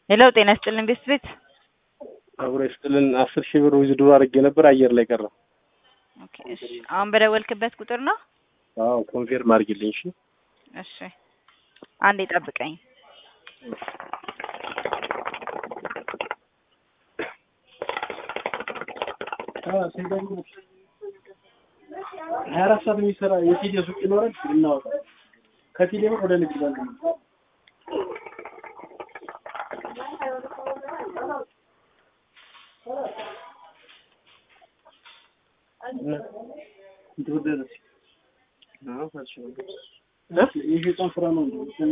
ሄሎ ጤና ይስጥልን ቤት ቤት አብሮ ይስጥልን። አስር ሺህ ብር ዊዝድሮ አድርጌ ነበር አየር ላይ ቀረ። ኦኬ እሺ አሁን በደወልክበት ቁጥር ነው? አዎ ኮንፌርም አድርጊልኝ። እሺ እሺ አንዴ ጠብቀኝ። ሀያ አራት ሰዓት የሚሰራ የቴሌ ሱቅ ይኖራል እናወጣ ከቴሌ ብር ወደ ንግድ ባንክ ነው። ይህ የጾም ስራ ነው።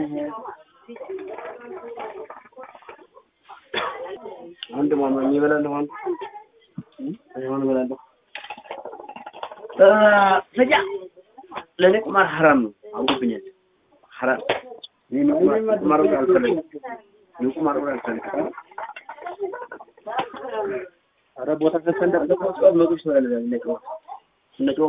አንድ ማማ እበላለሁ። አንድ አይሆን እበላለሁ። ሰጃ ለእኔ ቁማር ሐራም ነው፣ አውቁብኛል። ሐራም እኔ ቁማር ወደ አልፈልግም። እኔ ቁማር ወደ አልፈልግም። ኧረ ቦታ ከሰ ለቆስ መቶ ሺህ ብር አለ ነቀው ነቀው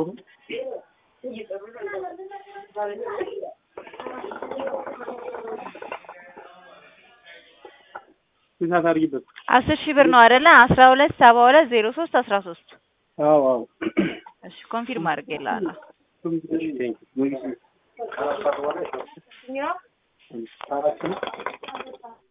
ስንት አድርጊበት? አስር ሺህ ብር ነው አይደለ? አስራ ሁለት ሰባ ሁለት ዜሮ ሶስት አስራ ሶስት አዎ አዎ። እሺ ኮንፊርም አድርጌልሃለሁ። ቴንክ ዩ